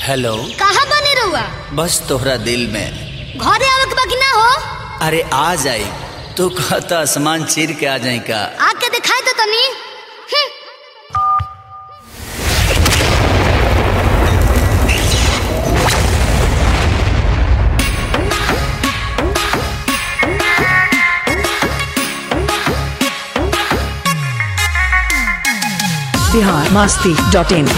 hello कहाँ बने रहुआ बस तोहरा दिल में घरे आवे के बाकी ना हो अरे आ जाई तू कहता आसमान चीर के आ जाई का आके दिखाई तो तनी हम्म, बिहार मस्ती डॉट इन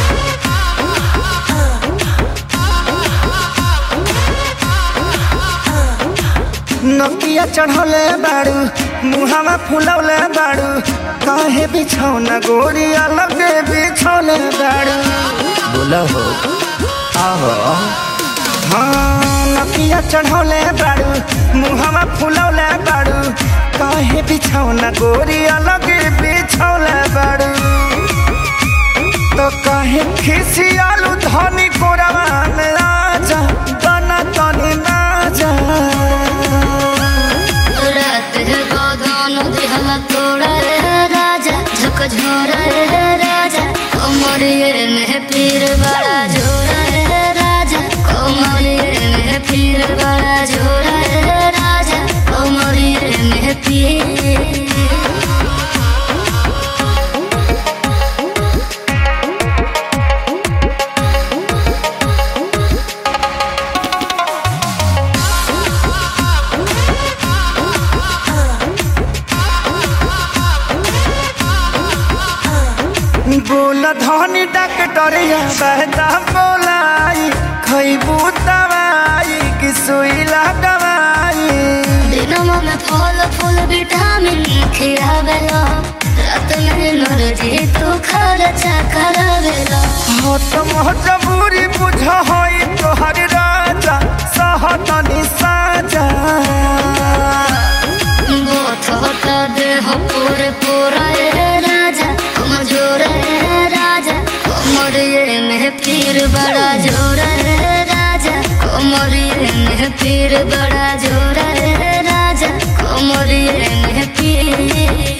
नकिया चढ़ौले बाड़ू मुहावा फुलौले बाड़ू काहे बिछौना गोरी अलग बिछौले बाड़ू बोला हो आहो हाँ नकिया चढ़ौले बाड़ू मुहावा फुलौले बाड़ू काहे बिछौना गोरी अलग बिछौले बाड़ू तो काहे खिसियालू धनी कोरवा में आजा बना तनी ना जा रात है गोदान दिहला तोड़ा रे राजा झकझोरा रे राजा कोमरिए में पीर बड़ा झोरा रे राजा कोमरिए में पीर बड़ा झोरा रे राजा कोमरिए में पीर बोल धनी डॉक्टरिया बहता बोलाई खैबू दवाई कि सुई लगवाई दिनमा में फल फूल विटामिन खियावेला रात में एनर्जी तू खर्चा करावेला हो तो मजबूरी बुझ होई तोहर राजा सहतनी साजा गोथ होता देह पूरे पूरा ए राजा कमजोर ए राजा कोमरिए में पीर बड़ा जोर ए राजा कोमरिए में पीर बड़ा जोर ए राजा कोमरिए में पीर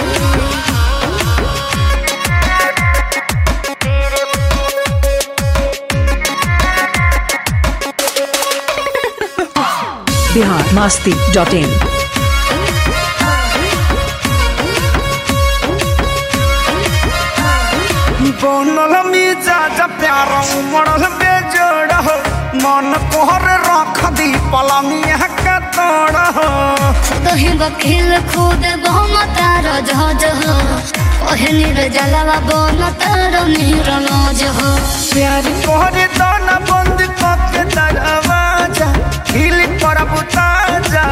बिहार मस्ती डॉट इन बनल मिजाज प्यार उमड़ल बेजोड़ हो मन कोहर रख दी पलंगिया के तोड़ हो दही बकील खुद बहुम तार जहाज हो ओहनी रे जलवा बन तार नीर नौज हो प्यार कोहरे दाना बंद करके दरवाजा हिल पर बुताजा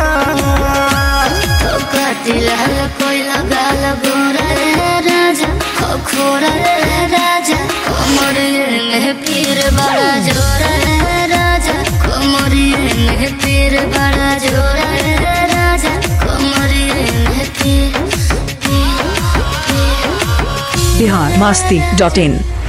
तो कातिल हल कोई लगाल गोरा रे राजा खोखोरा रे राजा कोमरिए में पीर बड़ा जोरा रे राजा कोमरिए में पीर बड़ा जोरा रे राजा कोमरिए में पीर पीर पीर बिहार मस्ती डॉट इन